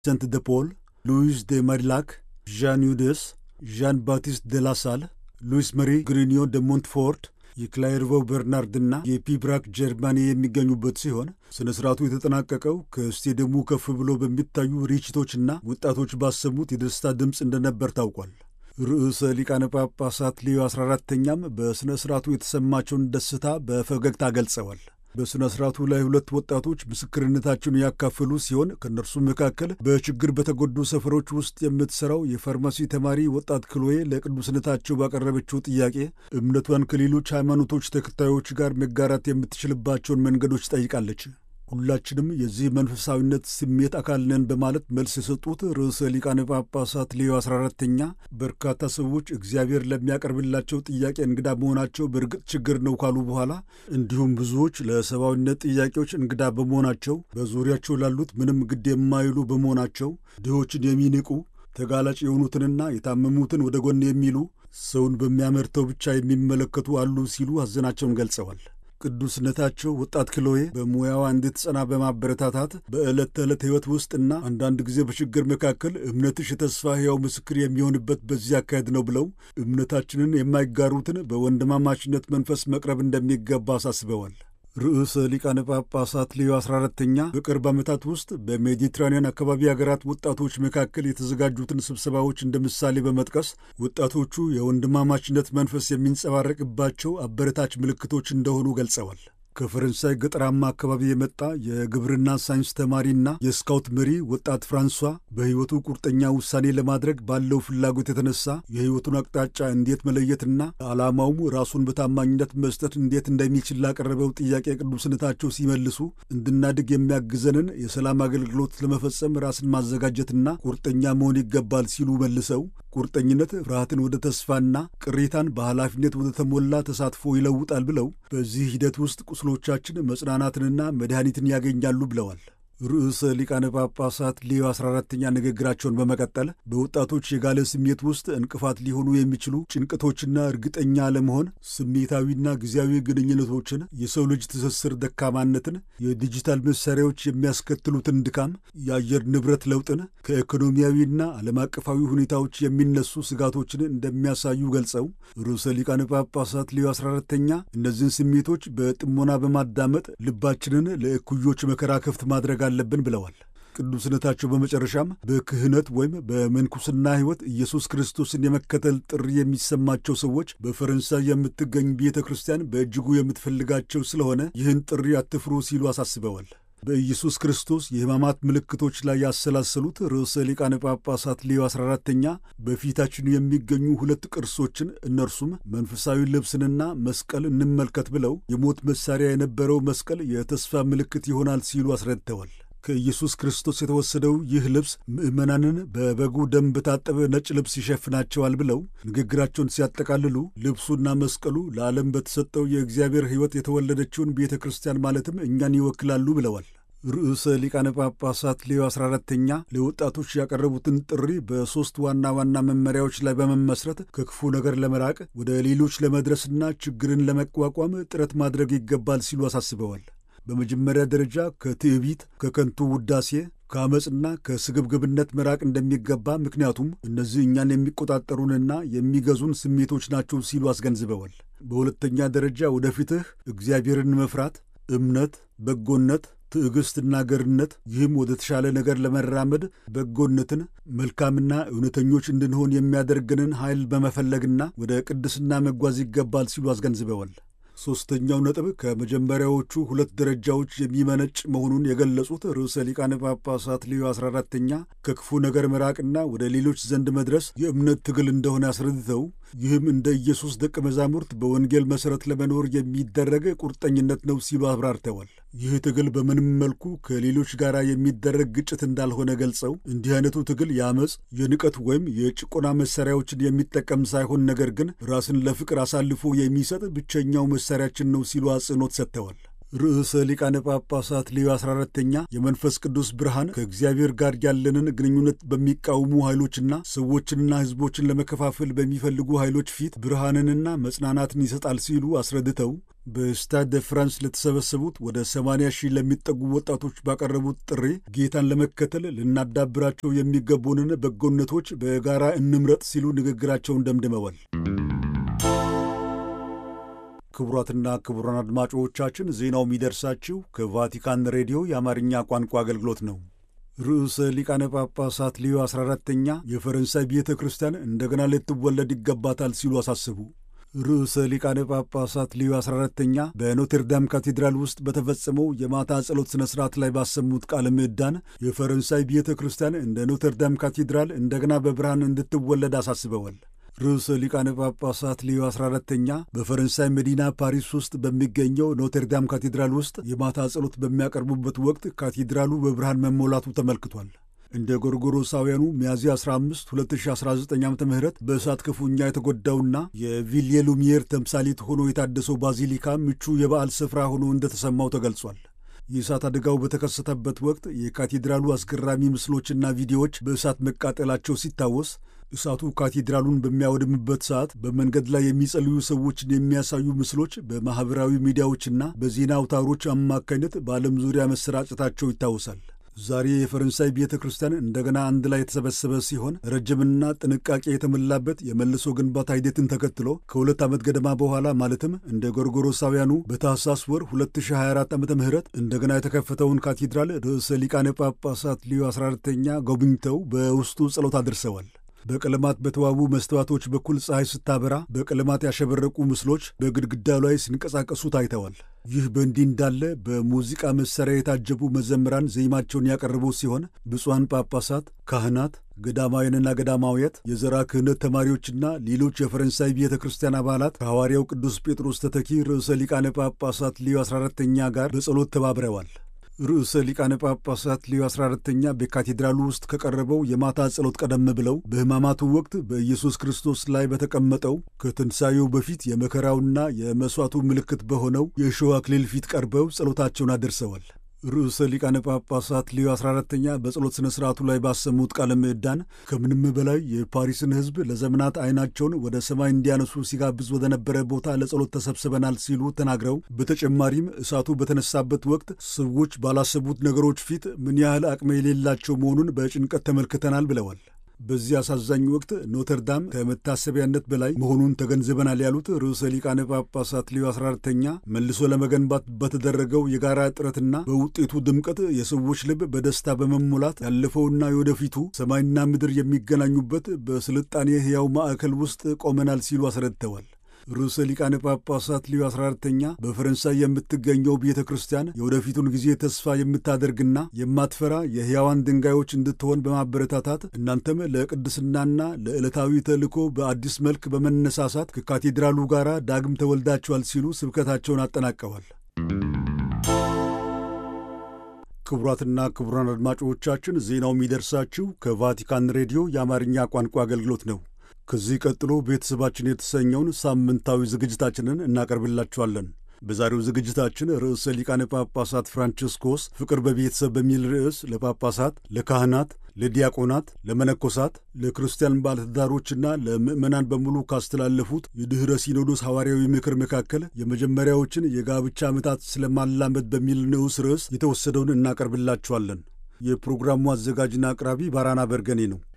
ቪንሰንት ደ ፖል፣ ሉዊስ ደ ማድላክ፣ ዣን ዩደስ፣ ዣን ባቲስት ደ ላሳል፣ ሉዊስ መሪ ግሪኒዮ ደ ሞንትፎርት የክላይርቮው በርናርድና የፒብራክ ጀርማኒ የሚገኙበት ሲሆን ሥነ ሥርዓቱ የተጠናቀቀው ከስቴዲየሙ ከፍ ብሎ በሚታዩ ርችቶችና ወጣቶች ባሰሙት የደስታ ድምፅ እንደነበር ታውቋል። ርዕሰ ሊቃነ ጳጳሳት ሌዮ 14ተኛም በሥነ ሥርዓቱ የተሰማቸውን ደስታ በፈገግታ ገልጸዋል። በሥነ ሥርዓቱ ላይ ሁለት ወጣቶች ምስክርነታቸውን ያካፈሉ ሲሆን ከእነርሱም መካከል በችግር በተጎዱ ሰፈሮች ውስጥ የምትሠራው የፋርማሲ ተማሪ ወጣት ክሎዬ ለቅዱስነታቸው ባቀረበችው ጥያቄ እምነቷን ከሌሎች ሃይማኖቶች ተከታዮች ጋር መጋራት የምትችልባቸውን መንገዶች ጠይቃለች። ሁላችንም የዚህ መንፈሳዊነት ስሜት አካል ነን በማለት መልስ የሰጡት ርዕሰ ሊቃነ ጳጳሳት ሌዮ 14ተኛ በርካታ ሰዎች እግዚአብሔር ለሚያቀርብላቸው ጥያቄ እንግዳ መሆናቸው በእርግጥ ችግር ነው ካሉ በኋላ እንዲሁም ብዙዎች ለሰብአዊነት ጥያቄዎች እንግዳ በመሆናቸው በዙሪያቸው ላሉት ምንም ግድ የማይሉ በመሆናቸው ድሆችን የሚንቁ ተጋላጭ የሆኑትንና የታመሙትን ወደ ጎን የሚሉ ሰውን በሚያመርተው ብቻ የሚመለከቱ አሉ ሲሉ ሐዘናቸውን ገልጸዋል። ቅዱስነታቸው ወጣት ክሎዬ በሙያዋ እንድትጸና በማበረታታት በዕለት ተዕለት ሕይወት ውስጥና አንዳንድ ጊዜ በችግር መካከል እምነትሽ የተስፋ ሕያው ምስክር የሚሆንበት በዚህ አካሄድ ነው ብለው እምነታችንን የማይጋሩትን በወንድማማችነት መንፈስ መቅረብ እንደሚገባ አሳስበዋል። ርዕሰ ሊቃነ ጳጳሳት ሌዮ 14ተኛ በቅርብ ዓመታት ውስጥ በሜዲትራንያን አካባቢ ሀገራት ወጣቶች መካከል የተዘጋጁትን ስብሰባዎች እንደ ምሳሌ በመጥቀስ ወጣቶቹ የወንድማማችነት መንፈስ የሚንጸባረቅባቸው አበረታች ምልክቶች እንደሆኑ ገልጸዋል። ከፈረንሳይ ገጠራማ አካባቢ የመጣ የግብርና ሳይንስ ተማሪና የስካውት መሪ ወጣት ፍራንሷ በሕይወቱ ቁርጠኛ ውሳኔ ለማድረግ ባለው ፍላጎት የተነሳ የሕይወቱን አቅጣጫ እንዴት መለየትና ዓላማውም ራሱን በታማኝነት መስጠት እንዴት እንደሚችል ላቀረበው ጥያቄ ቅዱስነታቸው ሲመልሱ እንድናድግ የሚያግዘንን የሰላም አገልግሎት ለመፈጸም ራስን ማዘጋጀትና ቁርጠኛ መሆን ይገባል ሲሉ መልሰው ቁርጠኝነት ፍርሃትን ወደ ተስፋና ቅሬታን በኃላፊነት ወደ ተሞላ ተሳትፎ ይለውጣል ብለው በዚህ ሂደት ውስጥ ቁስሎቻችን መጽናናትንና መድኃኒትን ያገኛሉ ብለዋል። ርዕሰ ሊቃነ ጳጳሳት ሌዮ 14ተኛ ንግግራቸውን በመቀጠል በወጣቶች የጋለ ስሜት ውስጥ እንቅፋት ሊሆኑ የሚችሉ ጭንቀቶችና እርግጠኛ አለመሆን፣ ስሜታዊና ጊዜያዊ ግንኙነቶችን፣ የሰው ልጅ ትስስር ደካማነትን፣ የዲጂታል መሳሪያዎች የሚያስከትሉትን ድካም፣ የአየር ንብረት ለውጥን፣ ከኢኮኖሚያዊና ዓለም አቀፋዊ ሁኔታዎች የሚነሱ ስጋቶችን እንደሚያሳዩ ገልጸው ርዕሰ ሊቃነ ጳጳሳት ሌዮ 14ተኛ እነዚህን ስሜቶች በጥሞና በማዳመጥ ልባችንን ለእኩዮች መከራ ክፍት ማድረግ አለብን ብለዋል። ቅዱስነታቸው በመጨረሻም በክህነት ወይም በምንኩስና ሕይወት ኢየሱስ ክርስቶስን የመከተል ጥሪ የሚሰማቸው ሰዎች በፈረንሳይ የምትገኝ ቤተ ክርስቲያን በእጅጉ የምትፈልጋቸው ስለሆነ ይህን ጥሪ አትፍሩ ሲሉ አሳስበዋል። በኢየሱስ ክርስቶስ የሕማማት ምልክቶች ላይ ያሰላሰሉት ርዕሰ ሊቃነ ጳጳሳት ሌዮ 14ተኛ በፊታችን የሚገኙ ሁለት ቅርሶችን እነርሱም መንፈሳዊ ልብስንና መስቀል እንመልከት ብለው የሞት መሣሪያ የነበረው መስቀል የተስፋ ምልክት ይሆናል ሲሉ አስረድተዋል። ከኢየሱስ ክርስቶስ የተወሰደው ይህ ልብስ ምዕመናንን በበጉ ደም በታጠበ ነጭ ልብስ ይሸፍናቸዋል ብለው ንግግራቸውን ሲያጠቃልሉ ልብሱና መስቀሉ ለዓለም በተሰጠው የእግዚአብሔር ሕይወት የተወለደችውን ቤተ ክርስቲያን ማለትም እኛን ይወክላሉ ብለዋል። ርዕሰ ሊቃነ ጳጳሳት ሌዮ 14ተኛ ለወጣቶች ያቀረቡትን ጥሪ በሦስት ዋና ዋና መመሪያዎች ላይ በመመስረት ከክፉ ነገር ለመራቅ ወደ ሌሎች ለመድረስና ችግርን ለመቋቋም ጥረት ማድረግ ይገባል ሲሉ አሳስበዋል። በመጀመሪያ ደረጃ ከትዕቢት፣ ከከንቱ ውዳሴ፣ ከአመፅና ከስግብግብነት መራቅ እንደሚገባ ምክንያቱም እነዚህ እኛን የሚቆጣጠሩንና የሚገዙን ስሜቶች ናቸው ሲሉ አስገንዝበዋል። በሁለተኛ ደረጃ ወደፊትህ እግዚአብሔርን መፍራት፣ እምነት፣ በጎነት ትዕግሥትና ገርነት ይህም ወደ ተሻለ ነገር ለመራመድ በጎነትን መልካምና እውነተኞች እንድንሆን የሚያደርገንን ኃይል በመፈለግና ወደ ቅድስና መጓዝ ይገባል ሲሉ አስገንዝበዋል። ሦስተኛው ነጥብ ከመጀመሪያዎቹ ሁለት ደረጃዎች የሚመነጭ መሆኑን የገለጹት ርዕሰ ሊቃነ ጳጳሳት ሌዮ 14ተኛ ከክፉ ነገር መራቅና ወደ ሌሎች ዘንድ መድረስ የእምነት ትግል እንደሆነ አስረድተው ይህም እንደ ኢየሱስ ደቀ መዛሙርት በወንጌል መሠረት ለመኖር የሚደረግ ቁርጠኝነት ነው ሲሉ አብራርተዋል። ይህ ትግል በምንም መልኩ ከሌሎች ጋር የሚደረግ ግጭት እንዳልሆነ ገልጸው እንዲህ አይነቱ ትግል የአመፅ፣ የንቀት ወይም የጭቆና መሳሪያዎችን የሚጠቀም ሳይሆን ነገር ግን ራስን ለፍቅር አሳልፎ የሚሰጥ ብቸኛው መሳሪያችን ነው ሲሉ አጽንኦት ሰጥተዋል። ርዕሰ ሊቃነ ጳጳሳት ሌዮ 14ተኛ የመንፈስ ቅዱስ ብርሃን ከእግዚአብሔር ጋር ያለንን ግንኙነት በሚቃወሙ ኃይሎችና ሰዎችንና ሕዝቦችን ለመከፋፈል በሚፈልጉ ኃይሎች ፊት ብርሃንንና መጽናናትን ይሰጣል ሲሉ አስረድተው በስታድ ደ ፍራንስ ለተሰበሰቡት ወደ 80 ሺህ ለሚጠጉ ወጣቶች ባቀረቡት ጥሪ ጌታን ለመከተል ልናዳብራቸው የሚገቡንን በጎነቶች በጋራ እንምረጥ ሲሉ ንግግራቸውን ደምድመዋል። ክቡራትና ክቡራን አድማጮቻችን ዜናው የሚደርሳችሁ ከቫቲካን ሬዲዮ የአማርኛ ቋንቋ አገልግሎት ነው። ርዕሰ ሊቃነ ጳጳሳት ሌዮ 14ተኛ የፈረንሳይ ቤተ ክርስቲያን እንደገና ልትወለድ ይገባታል ሲሉ አሳስቡ። ርዕሰ ሊቃነ ጳጳሳት ሌዮ 14ተኛ በኖቴርዳም ካቴድራል ውስጥ በተፈጸመው የማታ ጸሎት ሥነ ሥርዓት ላይ ባሰሙት ቃለ ምዕዳን የፈረንሳይ ቤተ ክርስቲያን እንደ ኖቴርዳም ካቴድራል እንደገና በብርሃን እንድትወለድ አሳስበዋል። ርዕሰ ሊቃነ ጳጳሳት ሌዮ 14ተኛ በፈረንሳይ መዲና ፓሪስ ውስጥ በሚገኘው ኖቴርዳም ካቴድራል ውስጥ የማታ ጸሎት በሚያቀርቡበት ወቅት ካቴድራሉ በብርሃን መሞላቱ ተመልክቷል። እንደ ጎርጎሮሳውያኑ ሚያዝያ 15 2019 ዓ ም በእሳት ክፉኛ የተጎዳውና የቪልየ ሉሚየር ተምሳሌት ሆኖ የታደሰው ባዚሊካ ምቹ የበዓል ስፍራ ሆኖ እንደተሰማው ተገልጿል። የእሳት አደጋው በተከሰተበት ወቅት የካቴድራሉ አስገራሚ ምስሎችና ቪዲዮዎች በእሳት መቃጠላቸው ሲታወስ እሳቱ ካቴድራሉን በሚያወድምበት ሰዓት በመንገድ ላይ የሚጸልዩ ሰዎችን የሚያሳዩ ምስሎች በማኅበራዊ ሚዲያዎችና በዜና አውታሮች አማካኝነት በዓለም ዙሪያ መሰራጨታቸው ይታወሳል። ዛሬ የፈረንሳይ ቤተ ክርስቲያን እንደገና አንድ ላይ የተሰበሰበ ሲሆን ረጅምና ጥንቃቄ የተሞላበት የመልሶ ግንባታ ሂደትን ተከትሎ ከሁለት ዓመት ገደማ በኋላ ማለትም እንደ ጎርጎሮሳውያኑ በታህሳስ ወር 2024 ዓ ም እንደገና የተከፈተውን ካቴድራል ርዕሰ ሊቃነ ጳጳሳት ሊዮ 14ተኛ ጎብኝተው በውስጡ ጸሎት አድርሰዋል። በቀለማት በተዋቡ መስተዋቶች በኩል ፀሐይ ስታበራ በቀለማት ያሸበረቁ ምስሎች በግድግዳው ላይ ሲንቀሳቀሱ ታይተዋል። ይህ በእንዲህ እንዳለ በሙዚቃ መሣሪያ የታጀቡ መዘምራን ዜማቸውን ያቀረቡ ሲሆን ብፁዓን ጳጳሳት፣ ካህናት፣ ገዳማውያንና ገዳማውያት፣ የዘራ ክህነት ተማሪዎችና ሌሎች የፈረንሳይ ቤተ ክርስቲያን አባላት ከሐዋርያው ቅዱስ ጴጥሮስ ተተኪ ርዕሰ ሊቃነ ጳጳሳት ሊዮ 14ተኛ ጋር በጸሎት ተባብረዋል። ርዕሰ ሊቃነ ጳጳሳት ሊዮ 14ተኛ በካቴድራሉ ውስጥ ከቀረበው የማታ ጸሎት ቀደም ብለው በሕማማቱ ወቅት በኢየሱስ ክርስቶስ ላይ በተቀመጠው ከትንሣኤው በፊት የመከራውና የመሥዋዕቱ ምልክት በሆነው የእሾህ አክሊል ፊት ቀርበው ጸሎታቸውን አደርሰዋል። ርዕሰ ሊቃነ ጳጳሳት ሊዮ 14ተኛ በጸሎት ሥነ ሥርዓቱ ላይ ባሰሙት ቃለ ምዕዳን ከምንም በላይ የፓሪስን ሕዝብ ለዘመናት ዓይናቸውን ወደ ሰማይ እንዲያነሱ ሲጋብዝ ወደ ነበረ ቦታ ለጸሎት ተሰብስበናል ሲሉ ተናግረው በተጨማሪም እሳቱ በተነሳበት ወቅት ሰዎች ባላሰቡት ነገሮች ፊት ምን ያህል አቅም የሌላቸው መሆኑን በጭንቀት ተመልክተናል ብለዋል። በዚህ አሳዛኝ ወቅት ኖተርዳም ከመታሰቢያነት በላይ መሆኑን ተገንዝበናል ያሉት ርዕሰ ሊቃነ ጳጳሳት ሊዮ 14ተኛ መልሶ ለመገንባት በተደረገው የጋራ ጥረትና በውጤቱ ድምቀት የሰዎች ልብ በደስታ በመሞላት ያለፈውና የወደፊቱ ሰማይና ምድር የሚገናኙበት በስልጣኔ ሕያው ማዕከል ውስጥ ቆመናል ሲሉ አስረድተዋል። ርዕሰ ሊቃነ ጳጳሳት ሊዮ 14ተኛ በፈረንሳይ የምትገኘው ቤተ ክርስቲያን የወደፊቱን ጊዜ ተስፋ የምታደርግና የማትፈራ የሕያዋን ድንጋዮች እንድትሆን በማበረታታት እናንተም ለቅድስናና ለዕለታዊ ተልእኮ በአዲስ መልክ በመነሳሳት ከካቴድራሉ ጋር ዳግም ተወልዳችኋል ሲሉ ስብከታቸውን አጠናቀዋል። ክቡራትና ክቡራን አድማጮቻችን ዜናው የሚደርሳችሁ ከቫቲካን ሬዲዮ የአማርኛ ቋንቋ አገልግሎት ነው። ከዚህ ቀጥሎ ቤተሰባችን የተሰኘውን ሳምንታዊ ዝግጅታችንን እናቀርብላችኋለን። በዛሬው ዝግጅታችን ርዕሰ ሊቃነ ጳጳሳት ፍራንቺስኮስ ፍቅር በቤተሰብ በሚል ርዕስ ለጳጳሳት፣ ለካህናት፣ ለዲያቆናት፣ ለመነኮሳት፣ ለክርስቲያን ባለትዳሮችና ለምዕመናን በሙሉ ካስተላለፉት የድኅረ ሲኖዶስ ሐዋርያዊ ምክር መካከል የመጀመሪያዎችን የጋብቻ ዓመታት ስለማላመድ በሚል ንዑስ ርዕስ የተወሰደውን እናቀርብላችኋለን። የፕሮግራሙ አዘጋጅና አቅራቢ ባራና በርገኔ ነው።